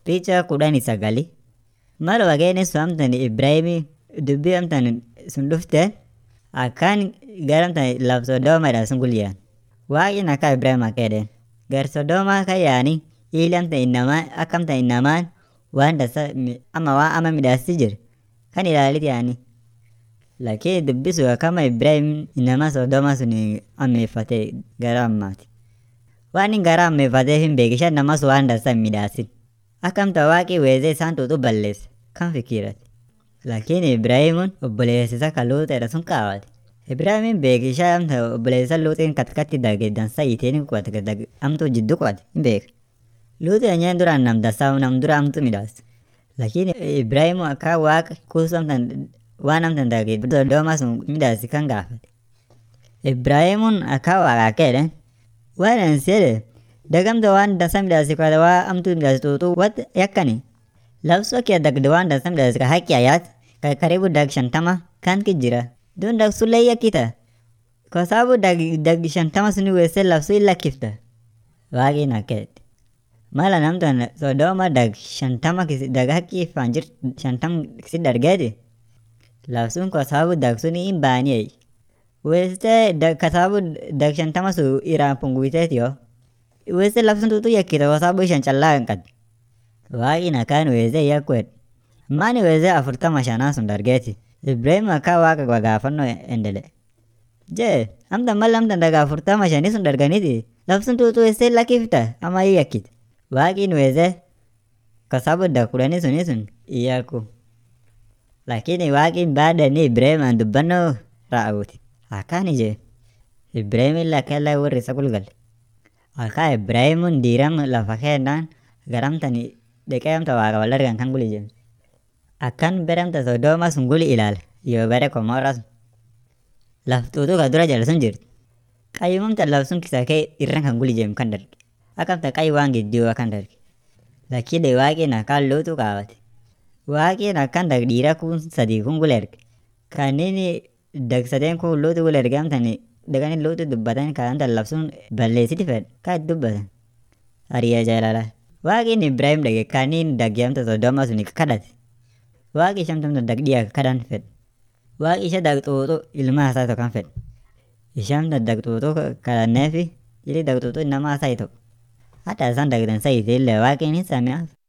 Picha kudhanii sagali mal wageenii sun amtan Ibrahimii dubbii amtan sun dhufte akkaan gara amtan laf Sodoomaadhaa sun gulyaan. Waaqni akka Ibrahim akka jedheen gar Sodoomaa kan yaanii ili amtan innamaa akka amtan innamaan waan dansaa ama waan ama midhaasitti jiru kan ilaalit yaanii. Lakini dubbii sun akkama Ibrahim innamaa Sodoomaa sun ammeeffate gara ammaati. Waan inni gara ammeeffateef hin beeku isheen namas waan dansaa hin midhaasin. Akka amtan waaqi weezee isaan tuutu balleesse kan fikirate. Lakini Ibrahimun obboleessa isaa kan Luuxeedha sun kaawwate. Ibrahimiin beeke ishee amtan obboleessa Luuxiin katikati dage dansaa hiiteenii qubate amtuu jidduu qubate hin beeka. Luuxi enyeen duraan nam dansaa nam dura amtu midhaas. Lakini Ibrahimu akka waaqa kuusu amtan waan amtan dage Sodoomaa sun midhaasi kan gaafate. Ibrahimuun akka waaqa akka jedheen waan ani si jedhe dagamta waan dansaa midhaasi kwate waa amtuu midhaasi tuutu wat yakkani. Labsoo kee dagde waan dansaa midhaasi ka haqqi ayaat ka karibu dag shantama kan ki jira. Duun dag sullee yakkita. Kwa sababu dag dag shantama suni weessee labsuu hin lakkifta. Waaqni akka jedhe. Mala namtan Sodooma dag shantama dag haqqi faan jirt shantam si dargeeti. Labsuun kwa sababu dag suni hin baanii. Weessitee ka sababu dag shantama sun irraan punguiteeti yoo. Weessee labsuun tuutu yakkita kwa sababu ishaan callaa hin qabdu. Waaqni akkaan weessee yakku jedhe. Maani weessee afurtama shanaa sun dargeeti. Ibrahim akka waaqa gaafannoo endele. Jee amtan mal amtan daga afurtama shanii sun darganiti labsuun tuutu weessee lakkifta ama hin yakkite. Waaqni weessee kwa sababu dag kudhanii suni sun hin yakku. Lakini waaqni baada inni Ibrahimaan dubbannoo raawwate. Akkaan ije Ibrahimin lakkella warri isa gulgalle. Akka Ibrahimuun diiram lafa keennaan gara amtan dhaqee amtan waaqa wal argan kan guli jemse. Akkan bere amtan Sodoomaa sun guli ilaale yoo bere Komoraa sun. Laf tuutuu ka dura jala sun jirti. Qayyuma amtan laf sun kisaa kee irran kan guli jeemu kan darge. Akka amtan qayyi waan gidduu kan darge. Lakini waaqni akkaan luutu kaawwate. Waaqni akkan dag dhiira kun sadii kun gula erge. Kanneen dag sadeen kun luutu gula erge amtan dhaqanii luutu dubbatan kan amtan labsuun balleessiti fedhe kan itti dubbatan. Hariyaa jaalalaa. Waaqni Ibrahim dhage kanneen dagge amtan Sodoomaa sun kadhate. Waaqi ishee amtan dag dhiyaa kadhan fedhe. Waaqi ishee dag xuuxuu ilma isaa tokko kan fedhe. Ishee amtan dag xuuxuu kadhanneefi jiri dag xuuxuu innamaa isaa tokko. Hatta isaan dagdan sayite illee waaqni hin sami'aaf.